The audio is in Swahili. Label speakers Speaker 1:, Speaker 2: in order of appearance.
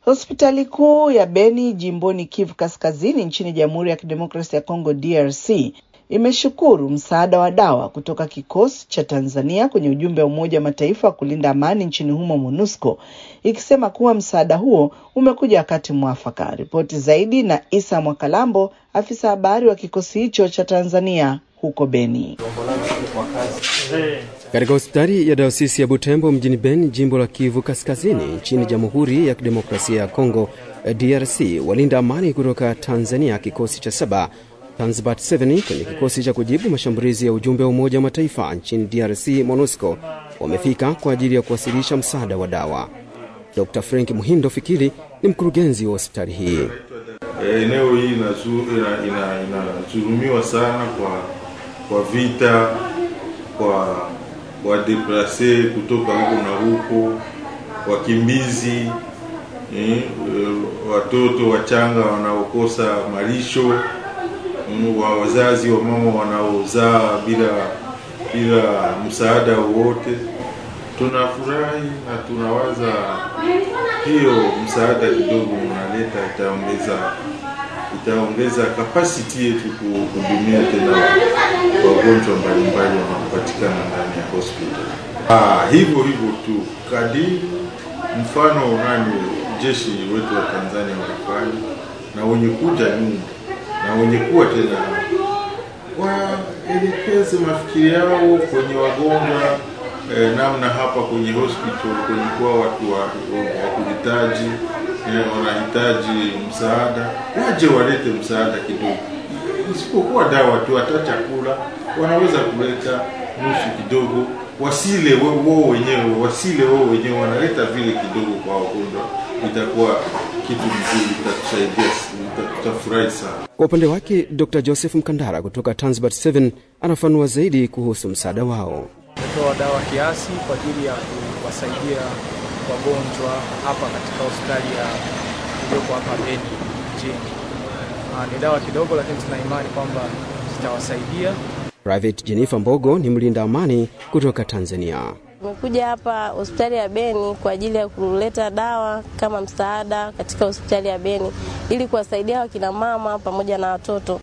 Speaker 1: Hospitali kuu ya Beni jimboni Kivu Kaskazini nchini Jamhuri ya Kidemokrasia ya Kongo DRC imeshukuru msaada wa dawa kutoka kikosi cha Tanzania kwenye ujumbe wa Umoja wa Mataifa wa kulinda amani nchini humo MONUSCO, ikisema kuwa msaada huo umekuja wakati mwafaka. Ripoti zaidi na Isa Mwakalambo, afisa habari wa kikosi hicho cha Tanzania huko Beni.
Speaker 2: Katika hospitali ya dayosisi ya Butembo mjini Beni, jimbo la Kivu Kaskazini, nchini Jamhuri ya Kidemokrasia ya Kongo DRC, walinda amani kutoka Tanzania, kikosi cha saba Tanzbat 7 kwenye kikosi cha kujibu mashambulizi ya ujumbe wa Umoja wa Mataifa nchini DRC MONUSCO wamefika kwa ajili ya kuwasilisha msaada wa dawa. Dr Frank Muhindo Fikiri ni mkurugenzi wa hospitali hii.
Speaker 3: Eneo hii inazulumiwa sana kwa kwa vita, kwa wadeplase kutoka huko na huko, wakimbizi eh, watoto wachanga wanaokosa malisho wa wazazi wa mama wanaozaa bila bila msaada wowote. Tunafurahi na tunawaza hiyo msaada kidogo mnaleta itaongeza itaongeza capacity yetu kuhudumia tena wagonjwa mbalimbali wanaopatikana ndani ya hospital. Ah, hivyo hivyo tu kadiri mfano nani jeshi wetu wa Tanzania wanafanya na wenye kuja nyuma na wenye kuwa tena waelekeze mafikiri yao kwenye wagonjwa eh, namna hapa kwenye hospital kwenye kuwa watu wa, wa kuhitaji eh, wanahitaji msaada, waje walete msaada kidogo, isipokuwa dawa tu, hata chakula wanaweza kuleta nusu kidogo, wasile wao wenyewe, wasile wao wenyewe, wanaleta vile kidogo kwa wagonjwa, itakuwa kitu mzuri, itatusaidia, tutafurahi sana.
Speaker 2: Kwa upande wake Dr Joseph Mkandara kutoka Tanzbat 7 anafanua zaidi kuhusu msaada wao.
Speaker 4: Tumetoa dawa kiasi kwa ajili ya kuwasaidia wagonjwa hapa katika hospitali ya iliyoko hapa Beni mjini. Ni dawa kidogo, lakini tuna imani kwamba zitawasaidia.
Speaker 2: Private Jennifer Mbogo ni mlinda amani kutoka Tanzania.
Speaker 5: Tumekuja hapa hospitali ya Beni kwa ajili ya kuleta dawa kama msaada katika hospitali ya Beni ili kuwasaidia wakina mama pamoja na watoto.